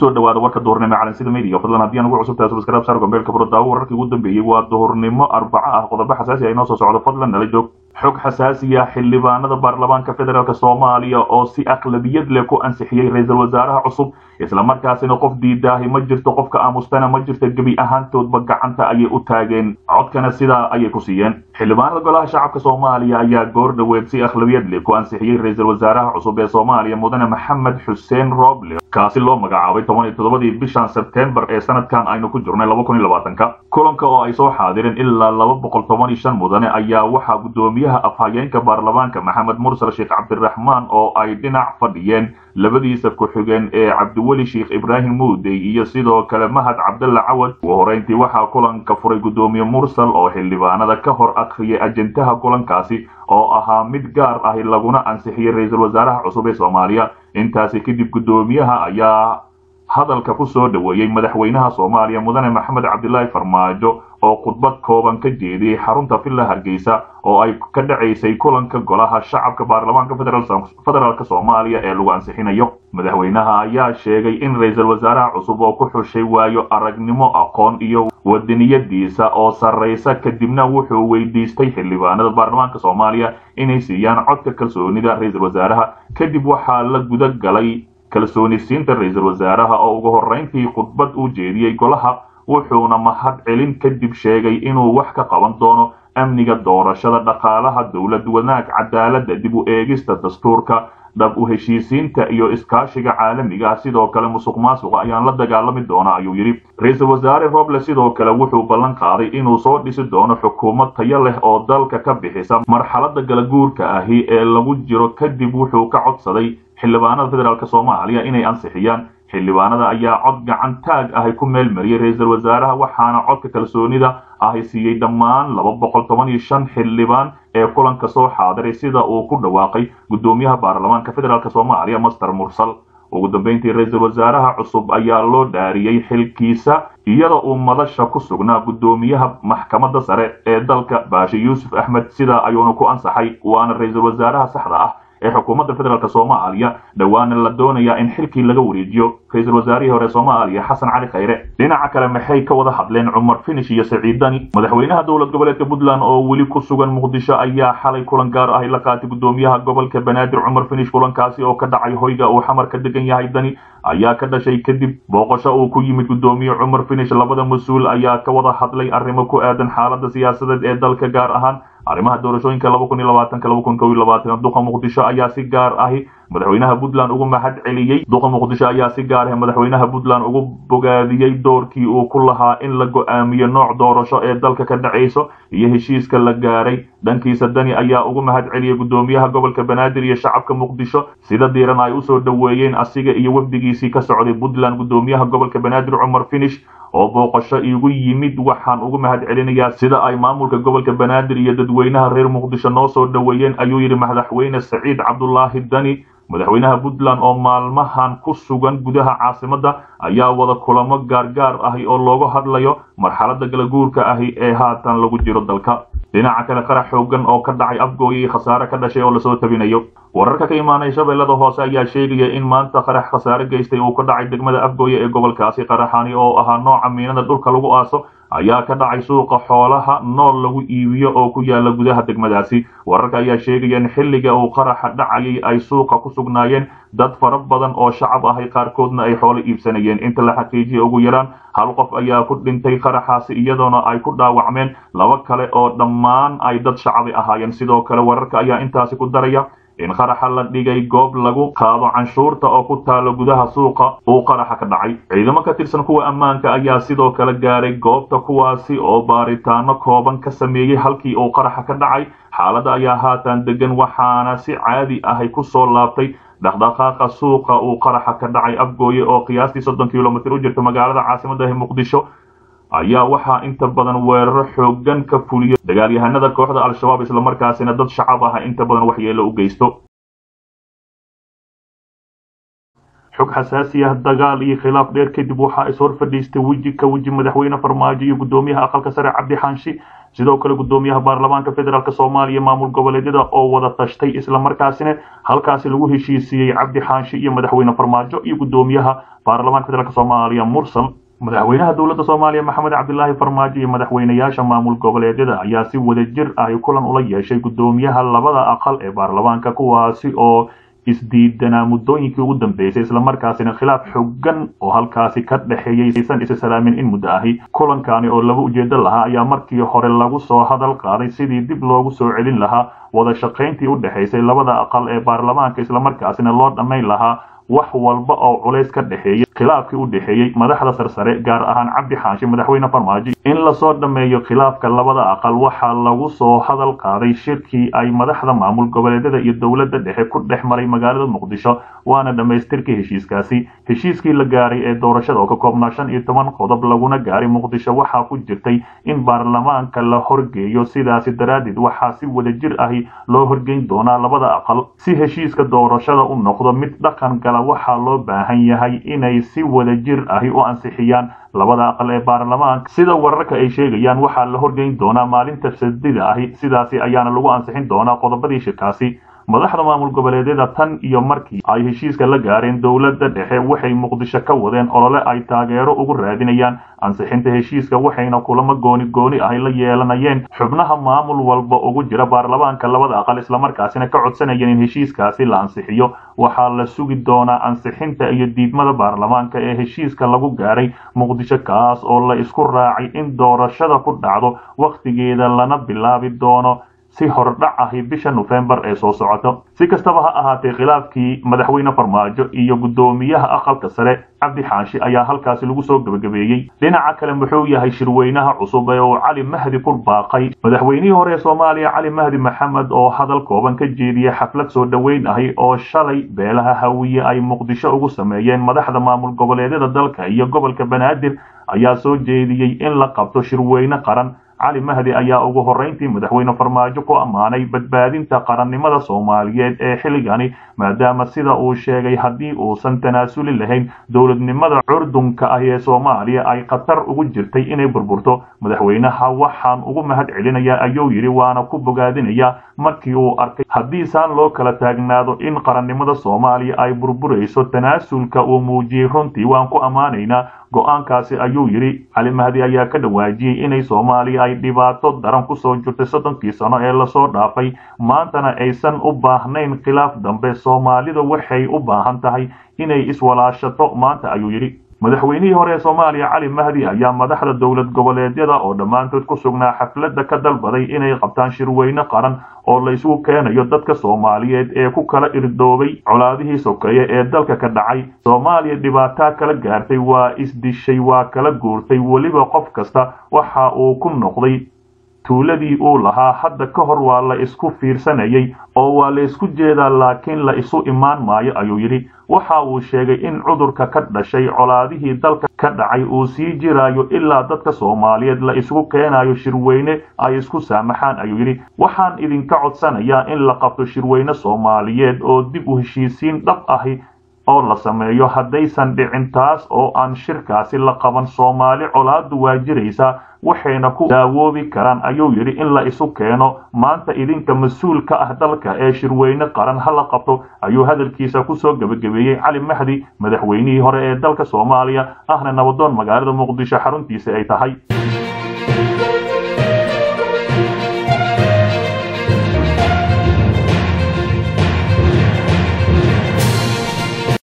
kusoo dhawaada warka duhurnimo calansida media fadlan haddii aan ugu cusubtahay subscribe saar gombeelka burodaawo wararkii ugu dambeeyey waa duhurnimo arbaco ah qodobo xasaasi ah inoo soo socdo fadlan nala joog xog xasaasiya xildhibaanada baarlamaanka federaalk soomaaliya oo si aqlabiyad leh ku ansixiyey ra-iisul wasaaraha cusub islamarkaasina qof diidaahi ma jirto qofka aamustana ma jirto gebi ahaantoodba gacanta ayay u taageen codkana sidaa ayay ku siiyeen xildhibaanada golaha shacabka soomaaliya ayaa goor dhoweed si akhlabiyad leh ku ansixiyey ra-iisul wasaaraha cusub ee soomaaliya mudane maxamed xuseen roble kaasi loo magacaabay toban iyo toddobadii bishan sebtembar ee sanadkan aynu ku jirnay laba kun iyo labaatanka kulanka oo ay soo xaadireen ilaa laba boqol toban iyo shan mudane ayaa waxaa guddoomiyaha afhayeenka baarlamaanka maxamed mursal sheekh cabdiraxmaan oo ay dhinac fadhiyeen labadiisa ku-xigeen ee cabdiweli sheekh ibraahim muudey iyo sidoo kale mahad cabdalla cawad ugu horeyntii waxaa kulanka furay guddoomiye mursal oo xildhibaanada ka hor akhriyay ajendaha kulankaasi oo ahaa mid gaar ahi laguna ansixiyey ra-iisul wasaaraha cusub ee soomaaliya intaasi kadib guddoomiyaha ayaa hadalka ku soo dhoweeyey madaxweynaha soomaaliya mudane maxamed cabdilaahi farmaajo oo khudbad kooban ka jeediyey xarunta villa hargeysa oo ay ka dhacaysay kulanka golaha shacabka baarlamaanka federaalk soomaaliya ee lagu ansixinayo madaxweynaha ayaa sheegay in ra-iisul wasaaraha cusub oo ku xushay waayo aragnimo aqoon iyo wadaniyadiisa oo sarraysa kadibna wuxuu weydiistay xildhibaanada baarlamaanka soomaaliya inay siiyaan codka kalsoonida ra-iisul wasaaraha kadib waxaa la guda galay kalsoonisiinta ra-iisul wasaaraha oo ugu horreyntii khudbad u jeediyey golaha wuxuuna mahad celin kadib sheegay inuu wax ka qaban doono amniga doorashada dhaqaalaha dowlad wanaag cadaaladda dib u eegista dastuurka dhab u heshiisiinta iyo iskaashiga caalamiga ah sidoo kale musuq maasuqa ayaan la dagaalami doona ayuu yidhi ra-iisul wasaare roble sidoo kale wuxuu ballan qaaday inuu soo dhisi doono xukuumad tayo leh oo dalka ka bixisa marxaladda galaguurka ahi ee lagu jiro kadib wuxuu ka codsaday xildhibaanada federaalk soomaaliya inay ansixiyaan xildhibaanada ayaa cod gacan taag ahi ku meel mariyey ra-iisul wasaaraha waxaana codka kalsoonida ahi siiyey dhammaan laba boqol toban iyo shan xildhibaan ee kulanka soo xaadiray sida uu ku dhawaaqay guddoomiyaha baarlamaanka federaalk soomaaliya master mursal ugu dambeyntii ra-iisul wasaaraha cusub ayaa loo dhaariyey xilkiisa iyada uu madasha ku sugnaa guddoomiyaha maxkamadda sare ee dalka baashi yuusuf axmed sidaa ayuuna ku ansaxay waana ra-iisul wasaaraha saxda ah ee xukuumadda federaalk soomaaliya dhowaana la doonayaa in xilkii laga wareejiyo ra-iisul wasaarihii hore soomaaliya xasan cali khayre dhinaca kale maxay ka wada hadleen cumar finish iyo saciidani madaxweynaha dowlad goboleedka puntland oo weli ku sugan muqdisho ayaa xalay kulan gaar ahi la qaatay guddoomiyaha gobolka banaadir cumar finish kulankaasi oo ka dhacay hoyga uu xamar ka degan yahay dani ayaa ka dhashay kadib booqasho uu ku yimid guddoomiye cumar finish labada mas-uul ayaa ka wada hadlay arrimo ku aadan xaaladda siyaasadeed ee dalka gaar ahaan arrimaha doorashooyinka laba kun iyo labaatanka laba kun kow iyo labaatan duqa muqdisho ayaa si gaar ahi madaxweynaha puntland ugu mahad celiyey duqa muqdisho ayaa si gaar ah madaxweynaha puntland ugu bogaadiyey doorkii uu ku lahaa in la go-aamiyo nooc doorasho ee dalka ka dhacayso iyo heshiiska la gaaray dhankiisa dani ayaa ugu mahad celiyey guddoomiyaha gobolka banaadir iyo shacabka muqdisho sida diiran ay usoo dhoweeyeen asiga iyo wafdigiisii ka socday puntland guddoomiyaha gobolka banaadir cumar finish oo booqasho igu yimid waxaan ugu mahad celinayaa sida ay maamulka gobolka banaadir iyo dadweynaha reer muqdisho noo soo dhoweeyeen ayuu yidhi madaxweyne saciid cabdulaahi dani madaxweynaha puntland oo maalmahan ku sugan gudaha caasimadda ayaa wada kulamo gaargaar ahi oo looga hadlayo marxaladda galaguurka ahi ee haatan lagu jiro dalka dhinaca kale qarax xoogan oo ka dhacay afgooya iyo khasaare ka dhashay oo lasoo tabinayo wararka ka imaanaya shabeellada hoose ayaa sheegaya in maanta qarax khasaare geystay uu ka dhacay degmada afgooya ee gobolkaasi qaraxani oo ahaa nooca miinada dhulka lagu aaso ayaa ka dhacay suuqa xoolaha nool lagu iibiyo oo ku yaala gudaha degmadaasi wararka ayaa sheegaya in xilliga uu qaraxa dhacayay ay suuqa ku sugnaayeen dad fara badan oo shacab ahay qaarkoodna ay xoolo iibsanayeen inta la xaqiijiyay ugu yaraan hal qof ayaa ku dhintay qaraxaasi iyadoona ay ku dhaawacmeen laba kale oo dhammaan ay dad shacabi ahaayeen sidoo kale wararka ayaa intaasi ku daraya in qaraxa la dhigay goob lagu qaado canshuurta oo ku taalo gudaha suuqa uu qaraxa ka dhacay ciidamo ka tirsan kuwa ammaanka ayaa sidoo kale gaaray goobta kuwaasi oo baaritaano kooban ka sameeyey halkii uu qaraxa ka dhacay xaaladda ayaa haatan degan waxaana si caadi ahay ku soo laabtay dhaqdhaqaaqa suuqa uu qaraxa ka dhacay afgooye oo qiyaastii soddon kilomitr u jirta magaalada caasimadda ee muqdisho ayaa waxaa inta badan weeraro xoogan ka fuliyo dagaalyahanada kooxda al-shabaab islamarkaasina dad shacab ah inta badan waxyeelo u geysto xog xasaasi ah dagaal iyo khilaaf dheer kadib waxaa is hor fadhiistay weji ka weji madaxweyne farmaajo iyo guddoomiyaha aqalka sare cabdi xaanshi sidoo kale guddoomiyaha baarlamaanka federaalk soomaaliya maamul goboleedyada oo wada tashtay islamarkaasina halkaasi lagu heshiisiiyey cabdi xaanshi iyo madaxweyne farmaajo iyo guddoomiyaha baarlamaanka federaalk soomaaliya mursal madaxweynaha dowladda soomaaliya maxamed cabdilaahi farmaajo iyo madaxweynayaasha maamul goboleedyada ayaa si wadajir ahi kulan ula yeeshay guddoomiyaha labada aqal ee baarlamaanka kuwaasi oo isdiidanaa muddooyinkii ugu dambeysay islamarkaasina khilaaf xooggan oo halkaasi ka dhexeeyey aysan isa salaamin in muddo ahi kulankani oo laba ujeedo lahaa ayaa markii hore lagu soo hadal qaaday sidii dib loogu soo celin lahaa wada shaqayntii u dhexaysay labada aqal ee baarlamaanka islamarkaasina loo dhammayn lahaa wax walba oo culays ka dhexeeyey khilaafkii u dhexeeyey madaxda sarsare gaar ahaan cabdi xaashi madaxweyne farmaajo in lasoo dhammeeyo khilaafka labada aqal waxaa lagu soo hadal qaaday shirkii ay madaxda maamul goboleedyada iyo dowladda dhexe ku dhex maray magaalada muqdisho waana dhammaystirkii heshiiskaasi heshiiskii la gaaray ee doorashada oo ka koobnaa shan iyo toban qodob laguna gaaray muqdisho waxaa ku jirtay in baarlamaanka la horgeeyo sidaasi daraaddeed waxaa si wadajir ahi loo horgeyn doonaa labada aqal si heshiiska doorashada u noqdo mid dhaqan gala waxaa loo baahan yahay inay si wadajir ahi u ansixiyaan labada aqal ee baarlamaanka sida wararka ay sheegayaan waxaa la horgeyn doonaa maalinta sadida ahi sidaasi ayaana lagu ansixin doonaa qodobadii shirkaasi madaxda maamul goboleedyada tan iyo markii ay heshiiska la gaareen dowladda dhexe waxay muqdisho ka wadeen olole ay taageero ugu raadinayaan ansixinta heshiiska waxayna kulamo gooni gooni ahi la yeelanayeen xubnaha maamul walba ugu jira baarlamaanka labada aqal islamarkaasina ka codsanayeen in heshiiskaasi la ansixiyo waxaa la sugi doonaa ansixinta iyo diidmada baarlamaanka ee heshiiska lagu gaaray muqdisho kaas oo la isku raacay in doorashada ku dhacdo wakhtigeeda lana bilaabi doono si hordhac ahi bisha nofembar ee soo socoto si kastaba ha ahaatee khilaafkii madaxweyne farmaajo iyo guddoomiyaha aqalka sare cabdi xaashi ayaa halkaasi lagu soo gebagabeeyey dhinaca kale muxuu yahay shirweynaha cusub ee uu cali mahdi ku baaqay madaxweynihii hore ee soomaaliya cali mahdi maxamed oo hadal kooban ka jeediyey xaflad soo dhoweyn ahi oo shalay beelaha hawiye ay muqdisho ugu sameeyeen madaxda maamul goboleedyada dalka iyo gobolka banaadir ayaa soo jeediyey in la qabto shirweyne qaran cali mahdi ayaa ugu horrayntii madaxweyne farmaajo ku ammaanay badbaadinta qarannimada soomaaliyeed ee xilligani maadaama sida uu sheegay haddii uusan tanaasuli lahayn dowladnimada curdunka ah ee soomaaliya ay khatar ugu jirtay inay burburto madaxweynaha waxaan ugu mahad celinayaa ayuu yidhi waana ku bogaadinayaa markii uu arkay haddiisaan loo kala taagnaado in qarannimada soomaaliya ay burburayso tanaasulka uu muujiyey runtii waan ku ammaanaynaa go-aankaasi ayuu yidhi cali mahdi ayaa ka dhawaajiyey inay soomaaliya ay dhibaato daran kusoo jirtay soddonkii sano ee lasoo dhaafay maantana aysan u baahnayn khilaaf dambe soomaalida waxay u baahan tahay inay iswalaashato maanta ayuu yidhi madaxweynihii hore ee soomaaliya cali mahdi ayaa madaxda dowlad goboleedyada oo dhammaantood ku sugnaa xafladda ka dalbaday inay qabtaan shirweyne qaran oo la isugu keenayo dadka soomaaliyeed ee ku kala irdoobay colaadihii sokeeye ee dalka ka dhacay soomaaliya dhibaataa kala gaartay waa isdishay waa kala guurtay weliba qof kasta waxa uu ku noqday tuuladii uu lahaa hadda ka hor waa la isku fiirsanayay oo waa la isku jeedaa laakiin la isu imaan maayo ayuu yidhi waxa uu sheegay in cudurka ka dhashay colaadihii dalka ka dhacay uu sii jiraayo ilaa dadka soomaaliyeed la isugu keenayo shirweyne ay isku saamaxaan ayuu yidhi waxaan idinka codsanayaa in la qabto shirweyne soomaaliyeed oo dib u heshiisiin dhab ahi oo la sameeyo haddaysan dhicin taas oo aan shirkaasi la qaban soomaali colaadu waa jiraysaa waxayna ku daawoobi karaan ayuu yidhi in la isu keeno maanta idinka mas-uul ka ah dalka ee shirweyne qaran ha la qabto ayuu hadalkiisa kusoo gebagabeeyey cali mahdi madaxweynihii hore ee dalka soomaaliya ahna nabadoon magaalada muqdisho xaruntiisa ay tahay